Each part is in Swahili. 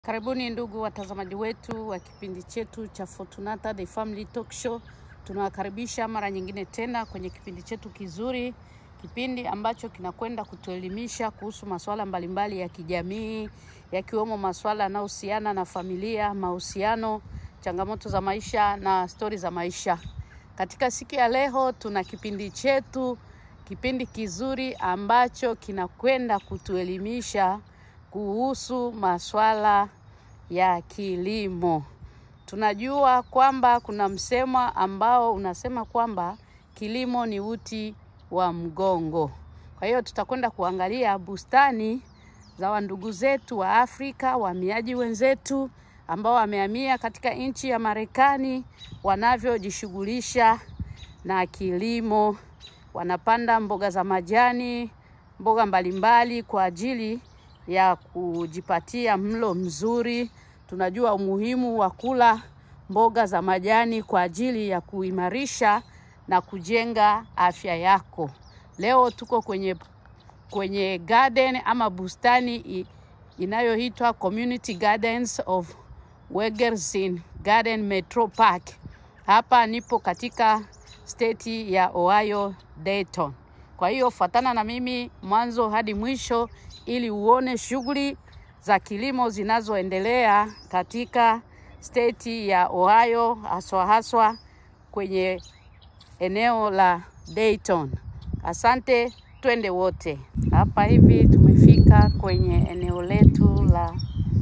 Karibuni ndugu watazamaji wetu wa kipindi chetu cha Fortunata The Family Talk Show. Tunawakaribisha mara nyingine tena kwenye kipindi chetu kizuri, kipindi ambacho kinakwenda kutuelimisha kuhusu masuala mbalimbali ya kijamii, yakiwemo masuala yanayohusiana na familia, mahusiano, changamoto za maisha na stori za maisha. Katika siku ya leo tuna kipindi chetu, kipindi kizuri ambacho kinakwenda kutuelimisha kuhusu masuala ya kilimo. Tunajua kwamba kuna msemo ambao unasema kwamba kilimo ni uti wa mgongo. Kwa hiyo tutakwenda kuangalia bustani za wandugu zetu wa Afrika, wahamiaji wenzetu ambao wamehamia katika nchi ya Marekani, wanavyojishughulisha na kilimo. Wanapanda mboga za majani, mboga mbalimbali kwa ajili ya kujipatia mlo mzuri. Tunajua umuhimu wa kula mboga za majani kwa ajili ya kuimarisha na kujenga afya yako. Leo tuko kwenye kwenye garden ama bustani i- inayoitwa Community Gardens of Wegersin Garden Metro Park. Hapa nipo katika state ya Ohio Dayton. Kwa hiyo fuatana na mimi mwanzo hadi mwisho ili uone shughuli za kilimo zinazoendelea katika state ya Ohio haswa haswa kwenye eneo la Dayton. Asante, twende wote. Hapa hivi tumefika kwenye eneo letu la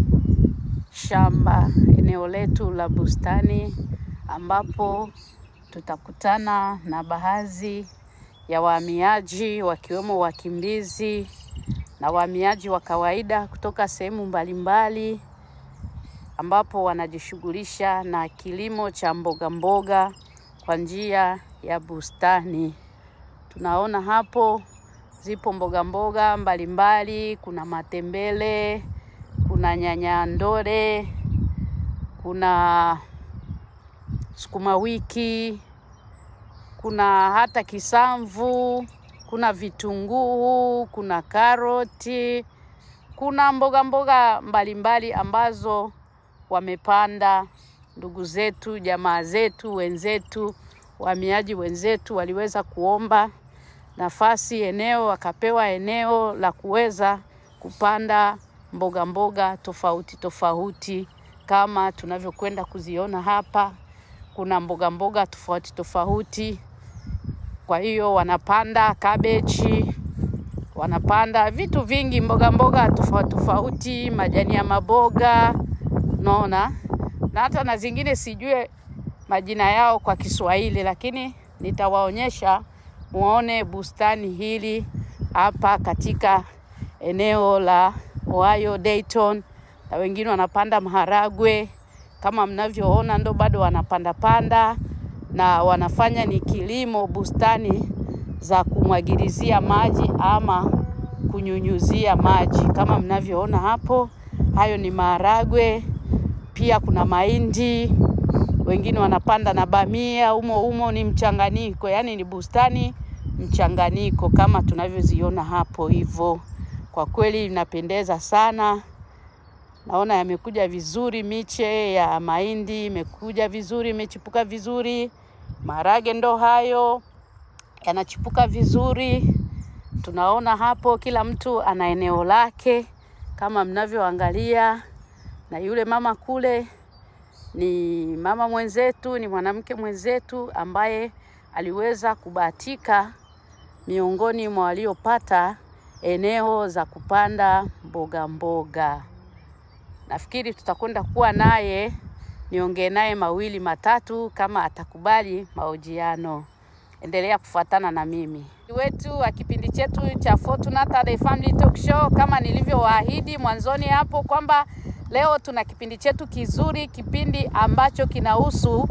shamba, eneo letu la bustani ambapo tutakutana na baadhi ya wahamiaji wakiwemo wakimbizi na wahamiaji wa kawaida kutoka sehemu mbalimbali ambapo wanajishughulisha na kilimo cha mboga mboga kwa njia ya bustani. Tunaona hapo zipo mboga mboga mbalimbali, kuna matembele, kuna nyanya ndore, kuna sukuma wiki, kuna hata kisamvu, kuna vitunguu, kuna karoti, kuna mboga mboga mbalimbali ambazo wamepanda ndugu zetu, jamaa zetu, wenzetu, wahamiaji wenzetu waliweza kuomba nafasi eneo, wakapewa eneo la kuweza kupanda mboga mboga tofauti tofauti kama tunavyokwenda kuziona hapa. Kuna mboga mboga tofauti tofauti, kwa hiyo wanapanda kabeji, wanapanda vitu vingi, mboga mboga tofauti tofauti, majani ya maboga, unaona, na hata na zingine sijue majina yao kwa Kiswahili, lakini nitawaonyesha muone bustani hili hapa katika eneo la Ohio Dayton, na wengine wanapanda maharagwe kama mnavyoona, ndo bado wanapanda panda na wanafanya ni kilimo bustani za kumwagilizia maji ama kunyunyuzia maji kama mnavyoona hapo. Hayo ni maharagwe, pia kuna mahindi, wengine wanapanda na bamia. Umo umo ni mchanganyiko, yaani ni bustani mchanganyiko kama tunavyoziona hapo hivyo. Kwa kweli inapendeza sana. Naona yamekuja vizuri, miche ya mahindi imekuja vizuri, imechipuka vizuri. Maharage ndo hayo yanachipuka vizuri. Tunaona hapo kila mtu ana eneo lake kama mnavyoangalia, na yule mama kule ni mama mwenzetu, ni mwanamke mwenzetu ambaye aliweza kubahatika miongoni mwa waliopata eneo za kupanda mboga mboga. Nafikiri tutakwenda kuwa naye, niongee naye mawili matatu kama atakubali mahojiano. Endelea kufuatana na mimi wetu wa kipindi chetu cha Fortunata The Family Talk Show, kama nilivyowaahidi mwanzoni hapo kwamba leo tuna kipindi chetu kizuri, kipindi ambacho kinahusu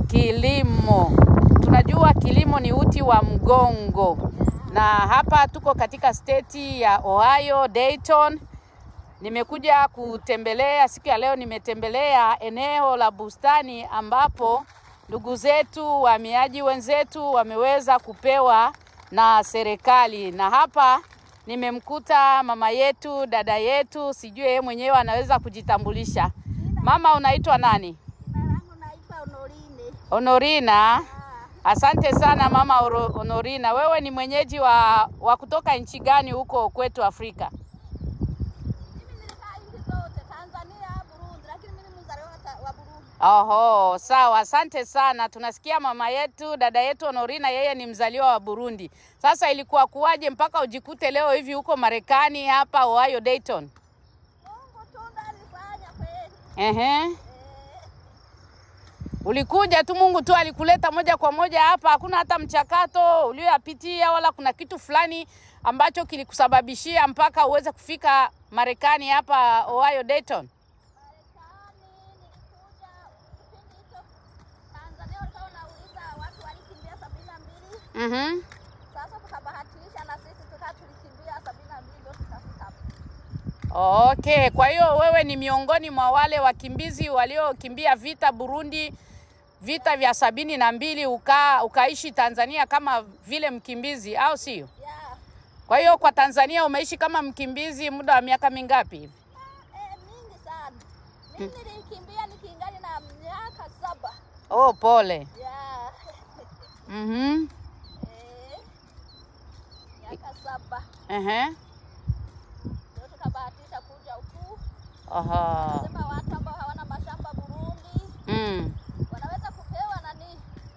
kilimo. Tunajua kilimo ni uti wa mgongo, na hapa tuko katika state ya Ohio Dayton. Nimekuja kutembelea siku ya leo, nimetembelea eneo la bustani ambapo ndugu zetu wahamiaji wenzetu wameweza kupewa na serikali, na hapa nimemkuta mama yetu, dada yetu, sijui yeye mwenyewe anaweza kujitambulisha. Mama, unaitwa nani? Jina langu naitwa Honorine. Honorina. Ah, Asante sana mama Oro- Honorina. Wewe ni mwenyeji wa, wa kutoka nchi gani huko kwetu Afrika? mimi nilikaa nchi zote Tanzania, Burundi, lakini mimi mzaliwa wa ta- wa Burundi. Oho, sawa, asante sana. Tunasikia mama yetu, dada yetu Honorina, yeye ni mzaliwa wa Burundi. Sasa ilikuwa kuwaje mpaka ujikute leo hivi huko Marekani hapa Ohio Dayton? Mungu tu ndo alifanya kweli. Ehe. Eh, Ulikuja tu, Mungu tu alikuleta moja kwa moja hapa, hakuna hata mchakato ulioyapitia wala kuna kitu fulani ambacho kilikusababishia mpaka uweze kufika Marekani hapa Ohio Dayton. Marekani nilikuja kipindi hicho Tanzania walikuwa wanauliza watu walikimbia sabini na mbili. Mhm. Sasa tukabahatisha na sisi tukaa tulikimbia sabini na mbili ndio tukafika hapa. Okay, kwa hiyo wewe ni miongoni mwa wale wakimbizi waliokimbia vita Burundi, vita vya sabini na mbili uka, ukaishi Tanzania kama vile mkimbizi au sio? Yeah. Kwa hiyo kwa Tanzania umeishi kama mkimbizi muda wa miaka mingapi hivi? Eh, mingi sana. Mimi nilikimbia nikiingali na miaka saba. Oh, pole. Yeah. Mhm. Eh, miaka saba Ehe. ndio tukabahatisha kuja huku. Aha. Sema watu ambao hawana mashamba Burundi Mm. wanaweza kupewa nani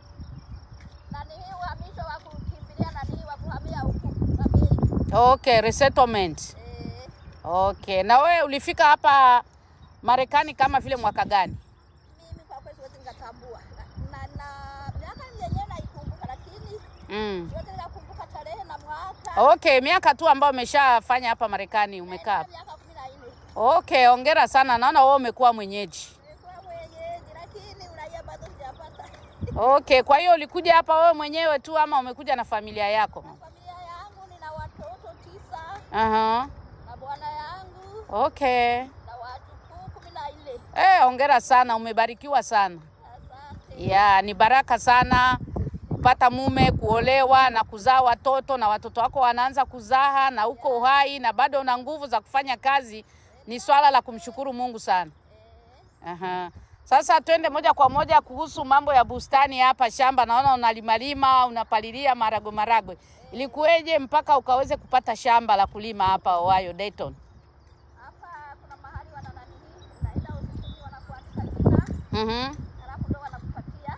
nani hii uhamisho wa kukimbilia nani wa kuhamia huku Amerika. Okay, resettlement. Eh, Okay. Na wewe ulifika hapa Marekani kama vile mwaka gani? mimi kwa kweli siwezi nikatambua na, na, na miaka yenyewe naikumbuka, lakini Mm. siwezi nikakumbuka tarehe na mwaka. Okay, miaka tu ambayo umeshafanya hapa Marekani umekaa Eh, hapa. miaka kumi na nne Okay, hongera sana. Naona wewe umekuwa mwenyeji. nilikuwa mwenyeji, lakini uraia bado sijapata. Okay, kwa hiyo ulikuja hapa wewe mwenyewe tu ama umekuja na familia yako? Na familia yangu nina watoto tisa Aha. na bwana yangu Okay. na wajukuu kumi na nne. Eh, hongera sana, umebarikiwa sana. Asante. Ya, ni baraka sana kupata mume, kuolewa na kuzaa watoto na watoto wako wanaanza kuzaa na uko uhai na bado una nguvu za kufanya kazi. Ni swala la kumshukuru Mungu sana. Aha. Sasa twende moja kwa moja kuhusu mambo ya bustani hapa shamba. Naona unalimalima, unapalilia maragwe maragwe. Ilikuweje mpaka ukaweze kupata shamba la kulima hapa Ohio Dayton? Hapa kuna mahali wana nani, unaenda ofisini wanakuandika jina, Mhm. halafu ndo wanakupatia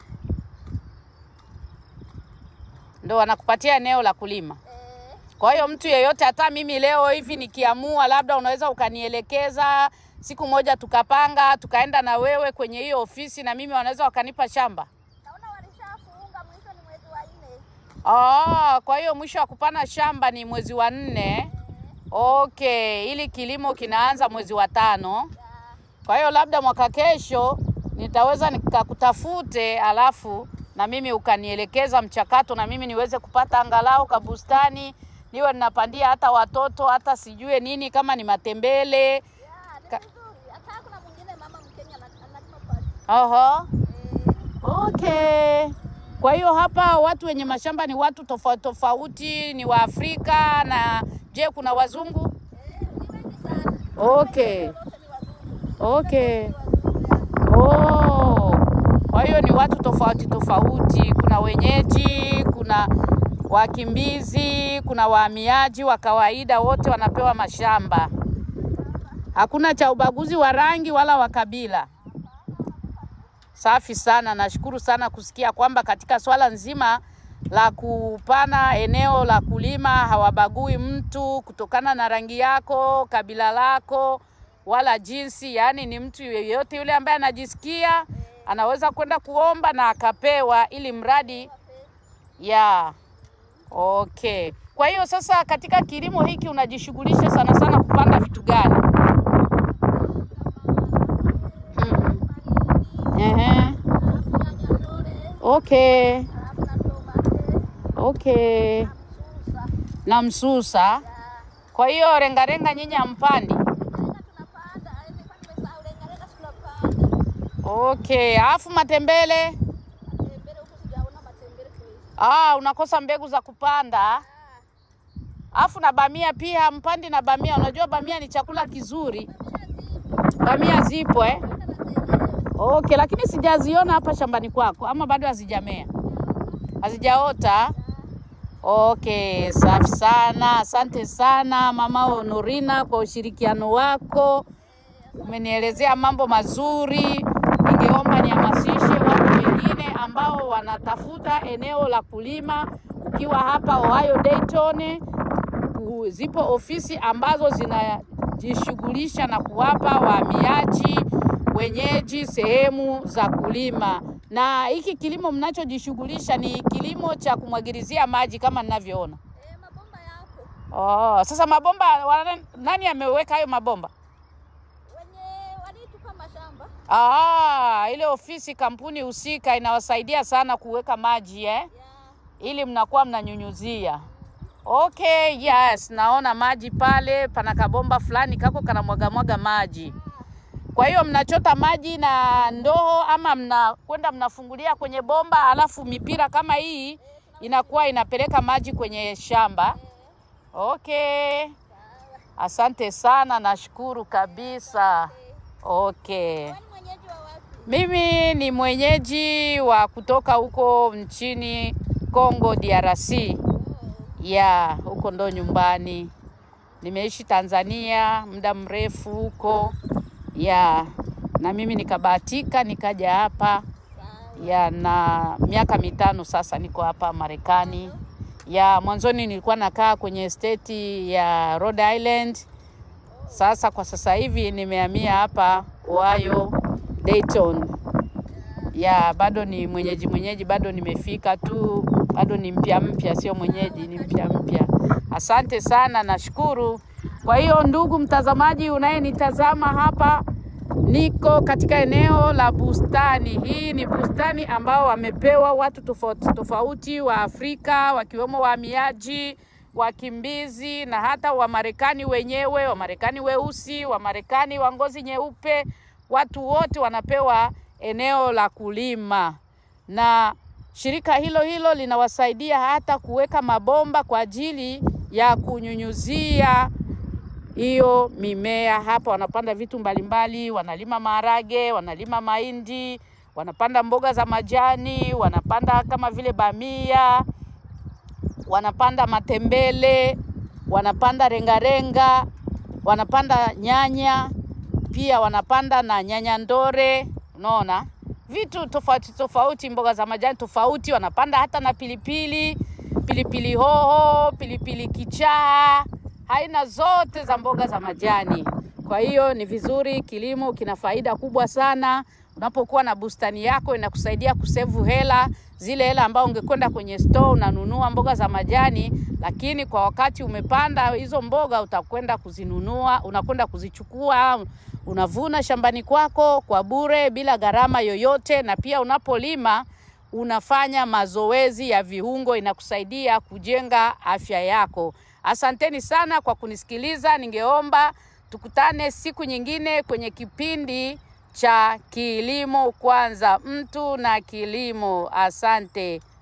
Ndio wanakupatia eneo la kulima. eh, Kwa hiyo mtu yeyote, hata mimi leo hivi nikiamua, labda unaweza ukanielekeza siku moja, tukapanga tukaenda na wewe kwenye hiyo ofisi, na mimi wanaweza wakanipa shamba. naona walishafunga, mwisho ni mwezi wa nne. Ah, kwa hiyo mwisho wa kupana shamba ni mwezi wa nne. Okay, ili kilimo kinaanza mwezi wa tano. Ya, Kwa hiyo labda mwaka kesho nitaweza nikakutafute, alafu na mimi ukanielekeza mchakato, na mimi niweze kupata angalau kabustani, niwe ninapandia hata watoto, hata sijue nini, kama ni matembele. ya, ni Ka- vizuri. Hata kuna mwingine mama Mkenya ana- analima pale. Oho. Eh, Okay. Kwa hiyo hapa watu wenye mashamba ni watu tofauti tofauti, ni wa Afrika na je, kuna wazungu? eh, ni wengi sana. Okay. Wote ni wazungu. Okay. Ni wazungu, ya. Oh. Kwa hiyo ni watu tofauti tofauti, kuna wenyeji, kuna wakimbizi, kuna wahamiaji wa kawaida, wote wanapewa mashamba. Hakuna cha ubaguzi wa rangi wala wa kabila. Safi sana, nashukuru sana kusikia kwamba katika swala nzima la kupana eneo la kulima hawabagui mtu kutokana na rangi yako, kabila lako wala jinsi. Yaani ni mtu yeyote yule ambaye anajisikia anaweza kwenda kuomba na akapewa, ili mradi ya okay. Kwa hiyo sasa, katika kilimo hiki unajishughulisha sana sana kupanda vitu gani? Mhm. Ehe. Halafu nyanya dole, Okay. halafu na tomate, Okay. na msusa. Na msusa. Ya. Kwa hiyo rengarenga nyinyi hampandi? Lenga tunapanda, eh, nilikuwa nimesahau lenga lenga tunapanda. Okay. Alafu matembele? Matembele huku sijaona matembele kweli. Ah, unakosa mbegu za kupanda. Ah, Afu na bamia pia, mpandi na bamia. Unajua bamia ni chakula kizuri. Bamia zipo eh? Okay, lakini sijaziona hapa shambani kwako, ama bado hazijamea, hazijaota? Okay, safi sana. Asante sana mama Honorina kwa ushirikiano wako, umenielezea mambo mazuri. Ningeomba nihamasishe watu wengine ambao wanatafuta eneo la kulima. Ukiwa hapa Ohio Dayton, ku- zipo ofisi ambazo zinajishughulisha na kuwapa wahamiaji wenyeji sehemu za kulima, na hiki kilimo mnachojishughulisha ni kilimo cha kumwagilizia maji kama ninavyoona. Eh, mabomba yapo. Oh, sasa mabomba wana- nani ameweka hayo mabomba? Wenye walitupa mashamba. Ah, ile ofisi kampuni husika inawasaidia sana kuweka maji eh? Ya. ili mnakuwa mnanyunyuzia. Okay, yes, naona maji pale, pana kabomba fulani kako kana mwaga mwaga maji. Kwa hiyo mnachota maji na ndoo ama mnakwenda mnafungulia kwenye bomba, alafu mipira kama hii inakuwa inapeleka maji kwenye shamba. Okay, asante sana, nashukuru kabisa. Okay. Wewe ni mwenyeji wa wapi? Mimi ni mwenyeji wa kutoka huko nchini Congo DRC. Ya, huko ndo nyumbani. Nimeishi Tanzania muda mrefu huko. Ya, na mimi nikabahatika nikaja hapa. Ya, na miaka mitano sasa niko hapa Marekani. Ya, mwanzoni nilikuwa nakaa kwenye state ya Rhode Island. Sasa kwa sasa hivi nimehamia hapa Ohio Dayton. Ya, bado ni mwenyeji mwenyeji, bado nimefika tu, bado ni mpya mpya, sio mwenyeji, ni mpya mpya. Asante sana, nashukuru. Kwa hiyo ndugu mtazamaji unayenitazama hapa, niko katika eneo la bustani. Hii ni bustani ambao wamepewa watu tofauti tofauti wa Afrika wakiwemo wahamiaji, wakimbizi na hata Wamarekani wenyewe, Wamarekani weusi, Wamarekani wa ngozi nyeupe, watu wote wanapewa eneo la kulima na shirika hilo hilo linawasaidia hata kuweka mabomba kwa ajili ya kunyunyuzia hiyo mimea. Hapa wanapanda vitu mbalimbali, wanalima maharage, wanalima mahindi, wanapanda mboga za majani, wanapanda kama vile bamia, wanapanda matembele, wanapanda rengarenga, wanapanda nyanya, pia wanapanda na nyanya ndore. Unaona vitu tofauti tofauti, mboga za majani tofauti, wanapanda hata na pilipili, pilipili hoho, pilipili kichaa, aina zote za mboga za majani. Kwa hiyo ni vizuri, kilimo kina faida kubwa sana. Unapokuwa na bustani yako inakusaidia kusevu hela, zile hela ambao ungekwenda kwenye store unanunua mboga za majani, lakini kwa wakati umepanda hizo mboga utakwenda kuzinunua, unakwenda kuzichukua, unavuna shambani kwako kwa bure bila gharama yoyote, na pia unapolima unafanya mazoezi ya viungo, inakusaidia kujenga afya yako. Asanteni sana kwa kunisikiliza. Ningeomba tukutane siku nyingine kwenye kipindi cha Kilimo Kwanza, mtu na kilimo. Asante.